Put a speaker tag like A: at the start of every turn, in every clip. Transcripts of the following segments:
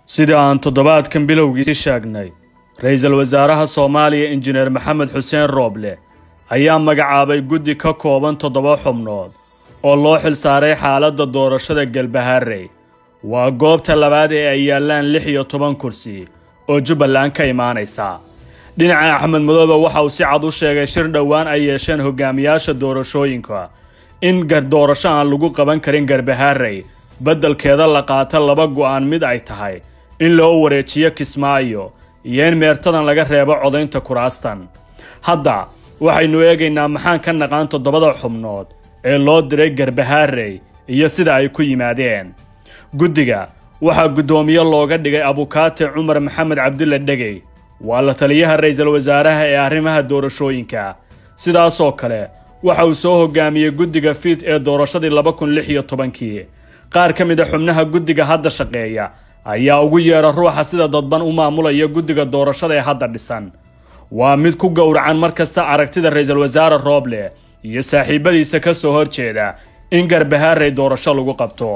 A: sida aan toddobaadkan bilowgiisi sheegnay ra-iisul wasaaraha soomaaliya injineer maxamed xuseen rooble ayaa magacaabay guddi ka kooban toddoba xubnood oo loo xilsaaray xaaladda doorashada galbahaarey waa goobta labaad ee ay yaallaan lix iyo toban kursi oo jubbaland ka imaanaysa dhinaca axmed madoobe waxa uu si cad u sheegay shir dhowaan ay yeesheen hogaamiyaasha doorashooyinka in doorasho aan lagu qaban karin garbahaarey beddelkeeda la qaata laba go'aan mid ay tahay in loo wareejiyo kismaayo iyo in meertadan laga reebo codaynta kuraastan hadda waxaynu eegaynaa maxaan ka naqaan toddobada xubnood ee loo diray garbahaarey iyo sida ay ku yimaadeen guddiga waxaa guddoomiye looga dhigay abukaate cumar maxamed cabdille dhegey waa la taliyaha ra'iisul wasaaraha ee arrimaha doorashooyinka sidaasoo kale waxa uu soo hogaamiyey guddiga fiid ee doorashadii laba kun lix iyo tobankii qaar ka mid a xubnaha guddiga hadda shaqeeya ayaa ugu yeedha ruuxa sida dadban u maamulaya guddiga doorashada ee hadda dhisan waa mid ku gowracan mar kasta aragtida ra'iisul wasaare rooble iyo saaxiibadiisa ka soo horjeeda in garbahaarey doorasho lagu qabto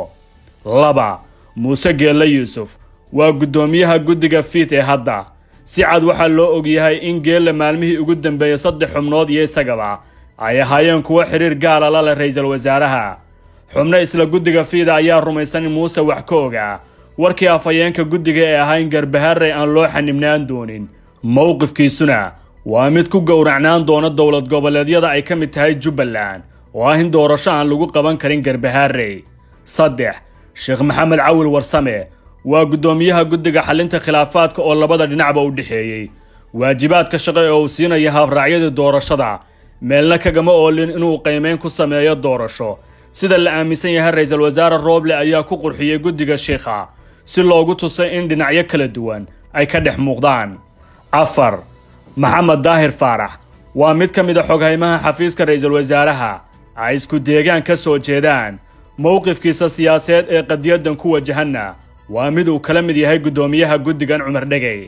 A: laba muuse geelle yuusuf waa guddoomiyaha guddiga fiid ee hadda si cad waxaa loo ogyahay in geelle maalmihii ugu dambeeyey saddex xubnood iyo isagaba ay ahaayeen kuwo xidhiir gaala la leh ra'iisul wasaaraha xubno isla guddiga fiida ayaa rumaysan in muuse wax ka ogaa warkii afhayeenka guddiga ee ahaa in garbahaarey aan loo xanibnaan doonin mowqifkiisuna waa mid ku gowracnaan doona dowlad goboleedyada ay ka mid tahay jubbaland oo ah in doorasho aan lagu qaban karin garbahaarey saddex sheekh maxamed cawil warsame waa guddoomiyaha guddiga xalinta khilaafaadka oo labada dhinacba u dhexeeyey waajibaadka shaqo ee uu siinaya habraacyadii doorashada meelna kagama oolin inuu qiimeyn ku sameeyo doorasho sida la aaminsan yahay ra'iisul wasaare rooble ayaa ku qurxiyey guddiga sheikha si loogu tusay in dhinacyo kala duwan ay ka dhex muuqdaan afar maxamed daahir faarax waa mid ka mid a xoghaymaha xafiiska ra'iisul wasaaraha ay isku deegaan ka soo jeedaan mowqifkiisa siyaasadeed ee qadiyadan ku wajahanna waa mid uu kala mid yahay guddoomiyaha guddigan cumar dhegey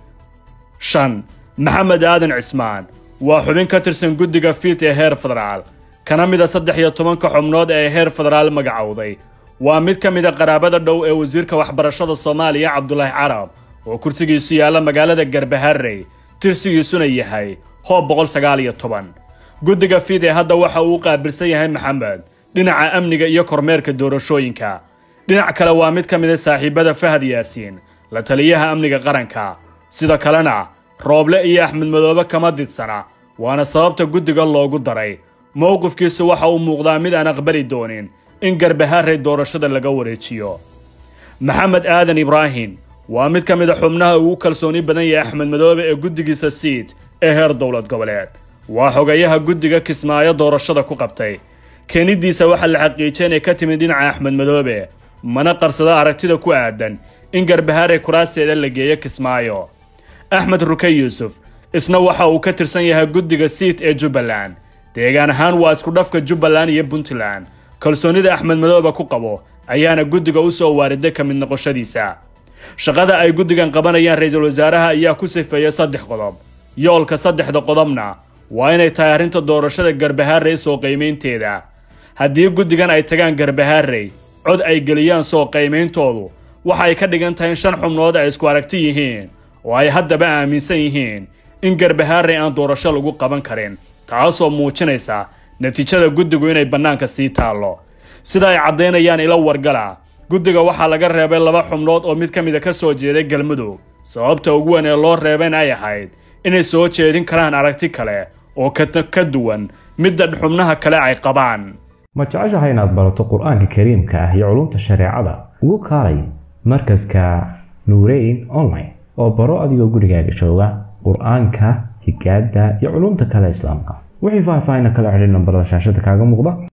A: shan maxamed aadan cismaan waa xubin ka tirsan guddiga fiid ee heer federaal kana mid a saddex iyo tobanka xubnood ee heer federaal magacowday waa mid ka mid a qaraabada dhow ee wasiirka waxbarashada soomaaliya cabdulaahi carab oo kursigiisu yaalla magaalada garbaharey tirsigiisuna yahay hoob boqol sagaal iyo toban guddiga fiid ee hadda waxa uu u qaabilsan yahay maxamed dhinaca amniga iyo kormeerka doorashooyinka dhinac kale waa mid ka mid a saaxiibada fahad yaasiin la taliyaha amniga qaranka sida kalena rooble iyo axmed madoobe kama didsana waana sababta guddiga loogu daray mowqifkiisu waxa uu muuqdaa mid aan aqbali doonin in garbahaarey doorashada laga wareejiyo maxamed aadan ibraahim waa mid ka mid a xubnaha ugu kalsooni badan yahay axmed madoobe ee guddigiisa siid ee heer dowlad goboleed waa xogayaha guddiga kismaayo doorashada ku qabtay keenidiisa waxaa la xaqiijiyay inay ka timid dhinaca axmed madoobe mana qarsada aragtida ku aadan in garbahaarey kuraasteeda la geeyo kismaayo axmed ruke yuusuf isna waxa uu ka tirsan yahay guddiga siid ee jubbaland deegaan ahaan waa isku dhafka jubbaland iyo puntland kalsoonida axmed madoobe ku qabo ayaana guddiga u soo waariday ka mid noqoshadiisa shaqada ay guddigan qabanayaan ra'iisul wasaaraha ayaa ku sifeeya saddex qodob yoolka saddexda qodobna waa inay tahay arrinta doorashada garbahaarey soo qiimaynteeda haddii guddigan ay tagaan garbahaarey cod ay geliyaan soo qiimeyntoodu waxa ay ka dhigan tahay in shan xubnood ay isku aragti yihiin oo ay haddaba aaminsan yihiin in garbahaarey aan doorasho lagu qaban karin taasoo muujinaysa natiijada guddigu inay bannaanka sii taallo sida ay caddaynayaan ilo wargala guddiga waxaa laga reebay laba xubnood oo mid ka mida ka soo jeeday galmudug sababta ugu weyn ee loo reebayna ay ahayd inay soo jeedin karaan aragti kale oo ka duwan midda xubnaha kale ay qabaan
B: ma jeceshahay inaad barato qur-aanka kariimka ah iyo culumta shareecada ugu kaalay markaska nuureyn online oo baro adigoo gurigaaga jooga qur-aanka higaada iyo culumta kale islaamka wixii faahfaahina kala xidhin nambarada shaashada kaaga muuqda